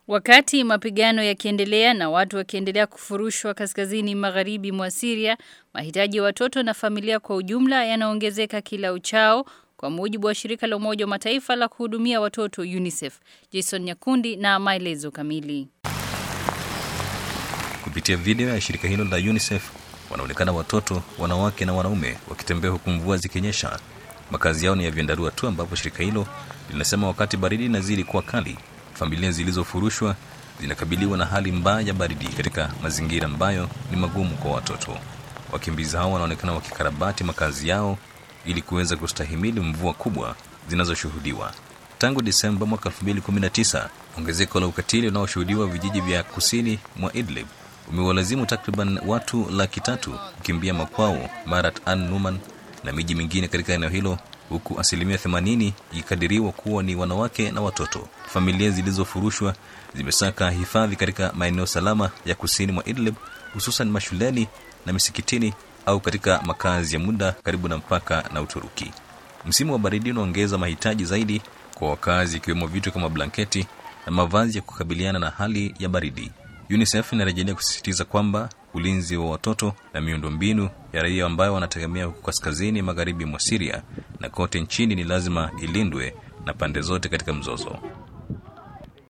Wakati mapigano yakiendelea na watu wakiendelea kufurushwa kaskazini magharibi mwa Syria, mahitaji ya watoto na familia kwa ujumla yanaongezeka kila uchao kwa mujibu wa shirika la Umoja wa Mataifa la kuhudumia watoto UNICEF. Jason Nyakundi na maelezo kamili. Kupitia video ya shirika hilo la UNICEF wanaonekana watoto, wanawake na wanaume wakitembea huku mvua zikinyesha. Makazi yao ni ya vyandarua tu, ambapo shirika hilo linasema wakati baridi inazidi kuwa kali, familia zilizofurushwa zinakabiliwa na hali mbaya ya baridi katika mazingira ambayo ni magumu kwa watoto. Wakimbizi hao wanaonekana wakikarabati makazi yao ili kuweza kustahimili mvua kubwa zinazoshuhudiwa. Tangu Desemba mwaka 2019, ongezeko la ukatili unaoshuhudiwa vijiji vya kusini mwa Idlib umewalazimu takriban watu laki tatu kukimbia makwao Marat an Numan na miji mingine katika eneo hilo, huku asilimia 80 ikikadiriwa kuwa ni wanawake na watoto. Familia zilizofurushwa zimesaka hifadhi katika maeneo salama ya kusini mwa Idlib, hususan mashuleni na misikitini au katika makazi ya muda karibu na mpaka na Uturuki. Msimu wa baridi unaongeza mahitaji zaidi kwa wakazi, ikiwemo vitu kama blanketi na mavazi ya kukabiliana na hali ya baridi. UNICEF inarejelea kusisitiza kwamba ulinzi wa watoto na miundombinu ya raia ambayo wanategemea huku kaskazini magharibi mwa Syria na kote nchini ni lazima ilindwe na pande zote katika mzozo.